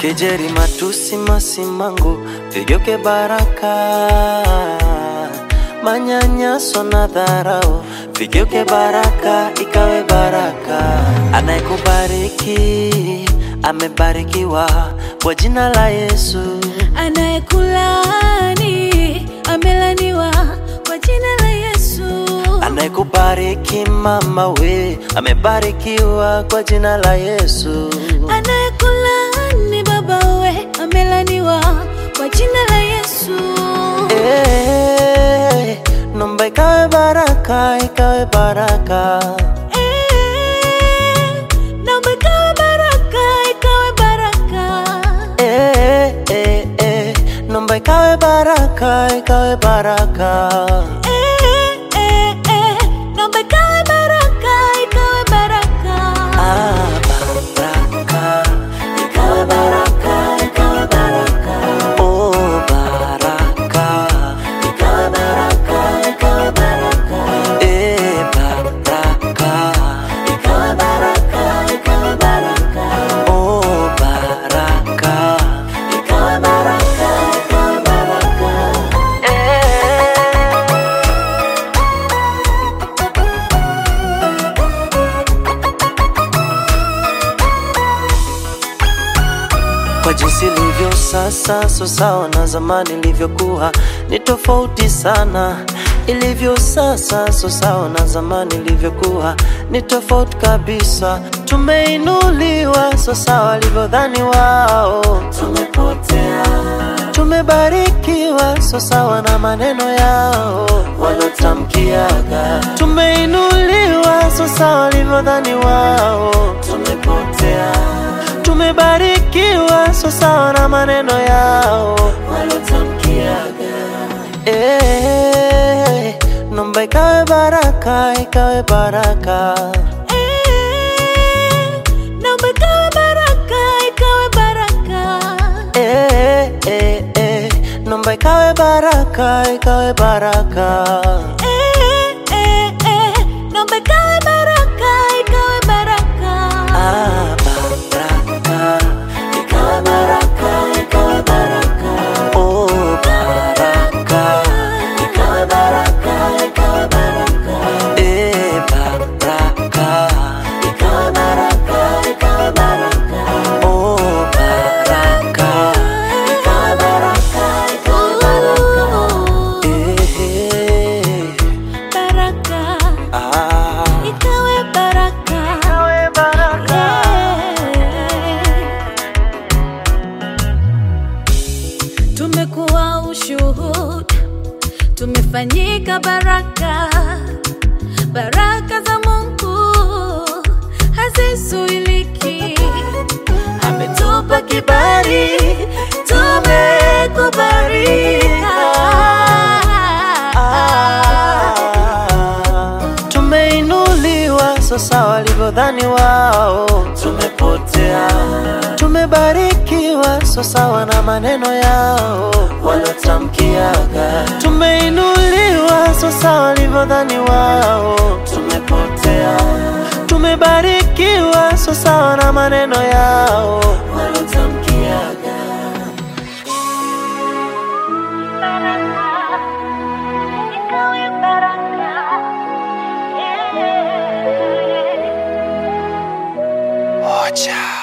kejeri, matusi, masimango vigeuke baraka, manyanyaso na dharau vigeuke baraka, ikawe baraka. Anayekubariki amebarikiwa kwa jina la Yesu. Anayekulaani amelaniwa kwa jina la Yesu. Anayekubariki mama we amebarikiwa kwa jina la Yesu. Anayekulaani baba we amelaniwa kwa jina la Yesu. Eh, nomba ikawe baraka, ikawe baraka. Eh, naomba ikawe baraka, ikawe baraka. Eh, eh, eh, nomba ikawe baraka, ikawe baraka. Eh, eh, eh, naomba ikawe baraka, ikawe baraka. Ah, baraka, ikawe baraka, ikawe baraka. Oh, baraka, ikawe baraka, ikawe baraka. Eh, baraka, ikawe baraka, ikawe baraka. Oh, baraka, ikawe baraka, ikawe baraka. Eh. Kwa jinsi ilivyo sasa, so sawa na zamani ilivyokuwa, ni tofauti sana. Ilivyo sasa, so sawa na zamani ilivyokuwa, ni tofauti kabisa. Tumeinuliwa, so sawa walivyodhani wao, tumepotea. Tumebarikiwa, so sawa na maneno yao walotamkiaga. Tumeinuliwa, so sawa walivyodhani wao, tumepotea tumebarikiwa so sawa na maneno yao walotamkiaga. Eh, nomba ikawe baraka, ikawe baraka. Eh, naomba ikawe baraka, ikawe baraka. Eh, eh, eh, nomba ikawe baraka, ikawe baraka. Eh, eh, eh, naomba ikawe baraka, ikawe baraka. Ah, baraka, ikawe baraka, ikawe baraka. Oh, baraka, ikawe baraka, ikawe baraka. Eh, baraka, ikawe baraka, ikawe baraka. Oh, baraka, ikawe baraka, ikawe baraka. Eh, Baraka, ah, ikawe baraka. ikawe baraka. Tumekuwa ushuhuda, tumefanyika baraka. Baraka za Mungu hazizuiliki. Ametupa kibali, tumekubarika. Tumeinuliwa sasa walivyodhani wao, tumepotea. Tumebarikiwa sasa na maneno yao walotamkiaga. Tumeinuliwa sasa walivyodhani wao, tumepotea. Tumebarikiwa sasa na maneno yao walotamkiaga. Ikawe baraka. Yeah. Ocha.